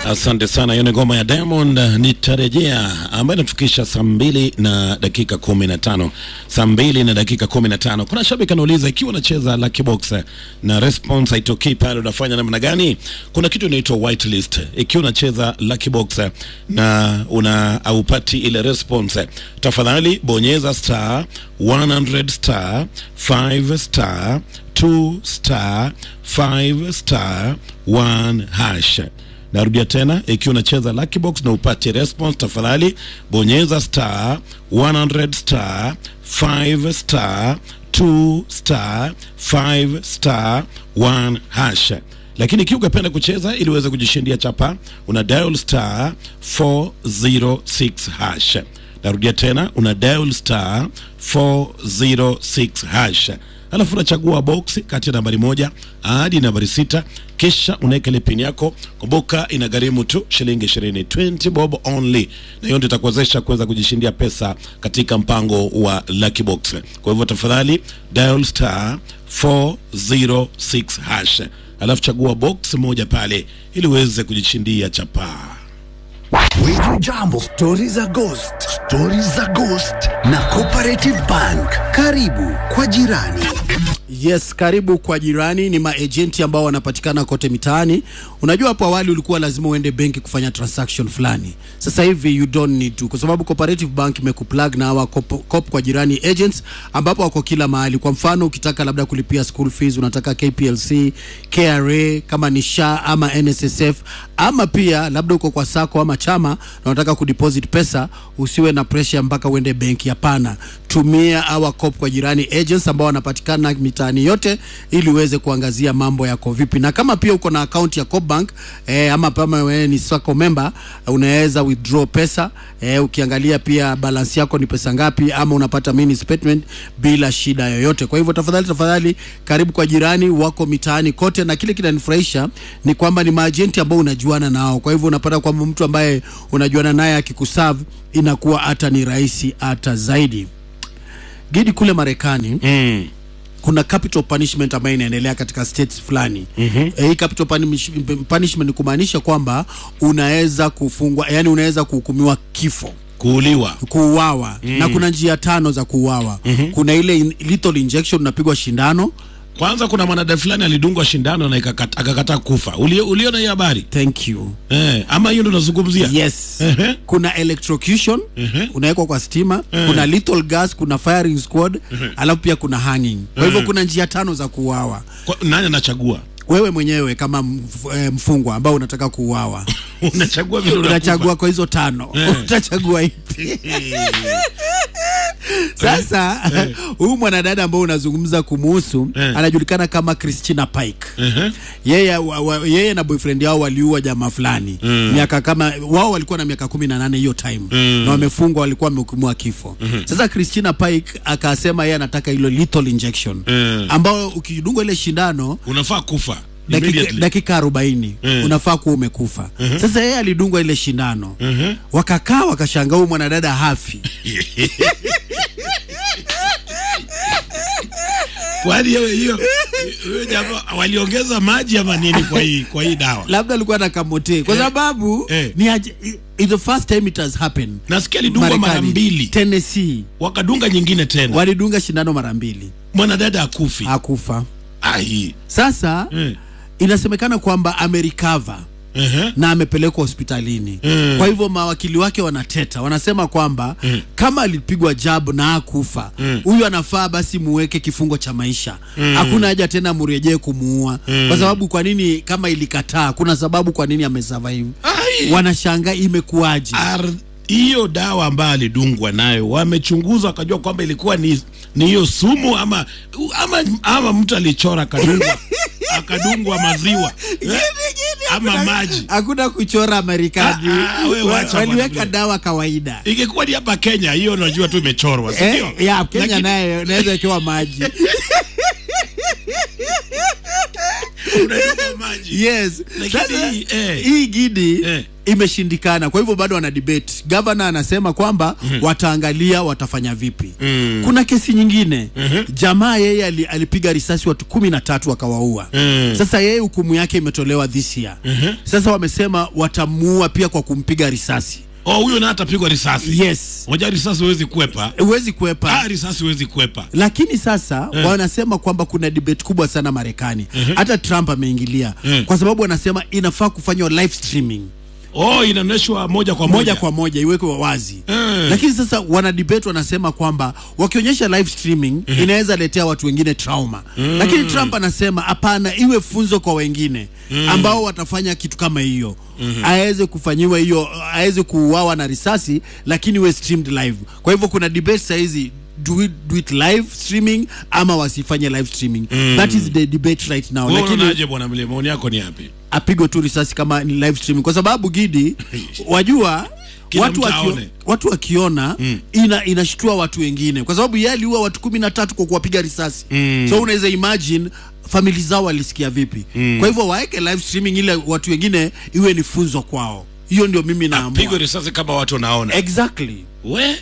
Asante sana. Hiyo ni ngoma ya Diamond nitarejea, ambayo inatufikisha saa mbili na dakika kumi na tano saa mbili na dakika kumi na tano Kuna shabiki anauliza ikiwa unacheza Lucky Box na response haitokei pale, unafanya namna gani? Kuna kitu inaitwa whitelist. Ikiwa unacheza Lucky Box na una haupati ile response, tafadhali bonyeza star 100 star 5 star 2 star 5 star 1 hash Narudia tena, ikiwa unacheza Lucky Box na upate response, tafadhali bonyeza star 100 star 5 star 2 star 5 star 1 hash. Lakini ikiwa ungependa kucheza ili uweze kujishindia chapa, una dial star 406 hash. Narudia tena, una dial star 406 hash alafu unachagua box kati ya nambari moja hadi nambari sita kisha unaweka ile pin yako. Kumbuka inagharimu tu shilingi ishirini, 20 bob only, na hiyo ndio itakuwezesha kuweza kujishindia pesa katika mpango wa Lucky Box. Kwa hivyo tafadhali dial star 406 hash, alafu chagua box moja pale ili uweze kujishindia chapaa. Wiju Jambo, stori za ghost, stori za ghost na Cooperative Bank. Karibu kwa jirani. Yes, karibu kwa jirani. Ni maejenti ambao wanapatikana kote mitaani. Unajua, hapo awali ulikuwa lazima uende benki kufanya transaction fulani. Sasa hivi you don't need to, kwa sababu Cooperative Bank imekuplug na hawa cop, cop kwa jirani agents, ambapo wako kila mahali. Kwa mfano, ukitaka labda kulipia school fees, unataka KPLC, KRA, kama ni SHA ama NSSF, ama pia labda uko kwa sako ama chama na unataka kudeposit pesa, usiwe na pressure mpaka uende benki. Hapana, tumia hawa cop kwa jirani agents ambao wanapatikana mitaani yote ili uweze kuangazia mambo yako vipi, na kama pia uko na account ya Coopbank eh, ama kama wewe ni sako member unaweza withdraw pesa eh, ukiangalia pia balance yako ni pesa ngapi, ama unapata mini statement bila shida yoyote. Kwa hivyo tafadhali, tafadhali karibu kwa jirani wako mitaani kote, na kile kinanifurahisha ni kwamba ni maajenti ambao unajuana nao. Kwa hivyo unapata kwamba mtu ambaye unajuana naye akikuserve inakuwa hata ni rahisi hata zaidi. Gidi kule Marekani Mm. kuna capital punishment ambayo inaendelea katika states fulani. mm-hmm. E, hii capital punish, punishment ni kumaanisha kwamba unaweza kufungwa, yani unaweza kuhukumiwa kifo Kuuliwa. kuuawa mm. na kuna njia tano za kuuawa mm-hmm. kuna ile in, lethal injection unapigwa shindano Kwanza kuna mwanadada fulani alidungwa shindano na ikakata- akakataa kufa. Uli- Uliona hiyo habari thank you eh? Ama hiyo ndo nazungumzia yes Ehe. kuna electrocution unawekwa kwa stima kuna lethal gas kuna firing squad alafu pia kuna hanging kwa hivyo kuna njia tano za kuuawa Kwa- nani anachagua? wewe mwenyewe kama mf, eh, mfungwa ambao unataka kuuawa Unachagua vile unakufa. unachagua kwa hizo tano utachagua ipi sasa huyu mwanadada ambao unazungumza kumuhusu Eh. anajulikana kama Christina Pike Ehe. yeye, wa, wa, yeye na boyfriend yao waliua jamaa fulani miaka kama wao walikuwa na miaka kumi na nane hiyo time na wamefungwa walikuwa wamehukumiwa kifo sasa Christina Pike akasema yeye anataka hilo lethal injection Mm. ambao ukidungwa ile shindano Unafaa kufa dakika, immediately. dakika arobaini Mm. unafaa kuwa umekufa sasa yeye alidungwa ile shindano wakakaa wakashangaa huyu mwanadada hafi Kwani hiyo hiyo hiyo jamaa waliongeza maji ama nini kwa hii kwa hii dawa? labda alikuwa na kamote kwa Eh. sababu Eh. ni aje, it's the first time it has happened Nasikia alidungwa mara Marekani. mbili Tennessee wakadunga nyingine tena, walidunga shindano mara mbili mwanadada akufi. hakufa Ai. sasa Eh. inasemekana kwamba amerikava Ehe. na amepelekwa hospitalini Mm. kwa hivyo mawakili wake wanateta wanasema kwamba kama alipigwa jab na akufa huyu anafaa basi muweke kifungo cha maisha hakuna haja tena murejee kumuua kwa sababu kwa nini kama ilikataa kuna sababu kwa nini amesurvive Ai. wanashangaa imekuwaje Ar- hiyo dawa ambayo alidungwa nayo wamechunguza wakajua kwamba ilikuwa ni ni hiyo sumu ama ama, ama mtu alichora akadungwa akadungwa maziwa eh? ama maji hakuna kuchora Marekani Ah, ah, we Wa- wacha bwana waliweka vile. dawa kawaida ingekuwa ni hapa Kenya hiyo unajua tu imechorwa si ndio? eh, ya Kenya Lakini- naye naweza ikiwa maji Unatupa maji. yes Lakini Sasa, hii, eh. hii gidi Eh. imeshindikana kwa hivyo bado wana debate gavana anasema kwamba wataangalia watafanya vipi kuna kesi nyingine jamaa yeye ali, alipiga risasi watu kumi na tatu akawaua sasa yeye hukumu yake imetolewa this year sasa wamesema watamuua pia kwa kumpiga risasi Oh, huyo na atapigwa risasi. yes Moja risasi huwezi kwepa. huwezi kuepa Ah, risasi huwezi kwepa. lakini sasa wanasema kwamba kuna debate kubwa sana Marekani hata Trump ameingilia kwa sababu wanasema inafaa kufanywa live streaming Oh, inaonyeshwa moja kwa moja. moja kwa moja iwekwe wazi Mm. lakini sasa wana debate wanasema kwamba wakionyesha live streaming inaweza letea watu wengine trauma lakini Trump anasema hapana iwe funzo kwa wengine ambao watafanya kitu kama hiyo aweze kufanyiwa hiyo aweze kuuawa na risasi lakini iwe streamed live kwa hivyo kuna debate sahizi do it, do it live streaming ama wasifanye live streaming that is the debate right now Wewe lakini unaonaje bwana Mle? Maoni yako ni yapi? apigwe tu risasi kama ni live streaming kwa sababu gidi wajua Kila watu, mtu wakio, aone. watu wakiona ina inashtua watu wengine kwa sababu yeye aliua watu kumi na tatu kwa kuwapiga risasi so unaweza imagine famili zao walisikia vipi kwa hivyo waeke live streaming ile watu wengine iwe ni funzo kwao hiyo ndio mimi Pigwe naamua risasi kama watu wanaona. exactly We?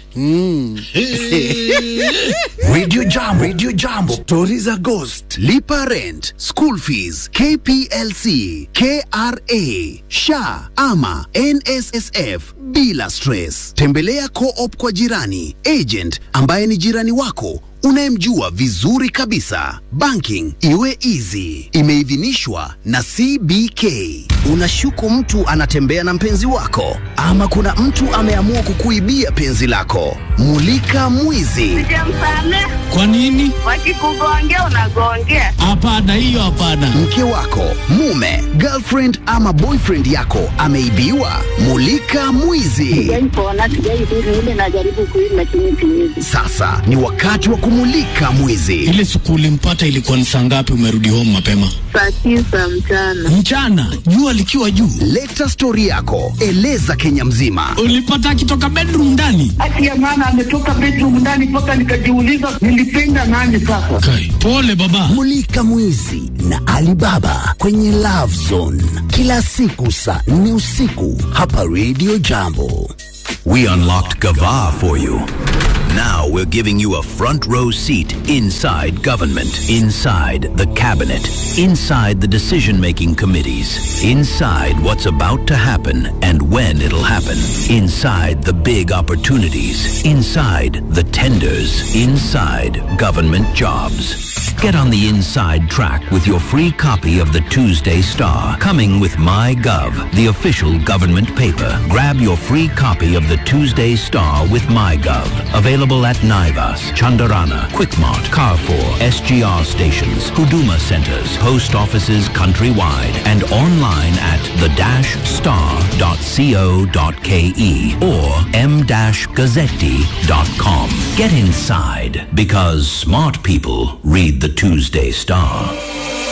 Radio Jambo, Radio Jambo, stori za Ghost, lipa rent, school fees, KPLC, KRA, SHA ama NSSF bila stress. Tembelea Co-op kwa jirani, agent ambaye ni jirani wako unayemjua vizuri kabisa. Banking iwe easy. Imeidhinishwa na CBK. Unashuku mtu anatembea na mpenzi wako, ama kuna mtu ameamua kukuibia penzi lako. Mulika mwizi. Sijamsamehe. Kwa nini? Wakikugongea unagongea. Hapana, hiyo hapana. mke wako, mume, girlfriend ama boyfriend yako ameibiwa. Mulika mwizi. Sijaipona, sijaidhuru ile najaribu kuishi lakini siwezi. Sasa ni wakati wa kumulika mwizi. Ile siku ulimpata ilikuwa ni saa ngapi? Umerudi home mapema Saa tisa mchana. mchana, jua likiwa juu. Leta stori yako, eleza Kenya mzima. Ulipata akitoka bedroom ndani? Haki ya maana ametoka bedroom ndani mpaka nikajiuliza nilipenda nani sasa. Kai, pole baba. Mulika mwizi na Alibaba kwenye Love Zone kila siku saa nne usiku hapa Radio Jambo. We unlocked Gava for you. Now we're giving you a front row seat inside government, inside the cabinet, inside the decision making committees, inside what's about to happen and when it'll happen, inside the big opportunities, inside the tenders, inside government jobs. Get on the inside track with your free copy of the Tuesday Star, coming with MyGov, the official government paper. Grab your free copy of the Tuesday Star with MyGov. Available at Naivas, Chandarana, Quickmart, Carrefour, SGR stations, Huduma centers, post offices countrywide, and online at the-star.co.ke or m-gazzetti.com. Get inside because smart people read the Tuesday Star.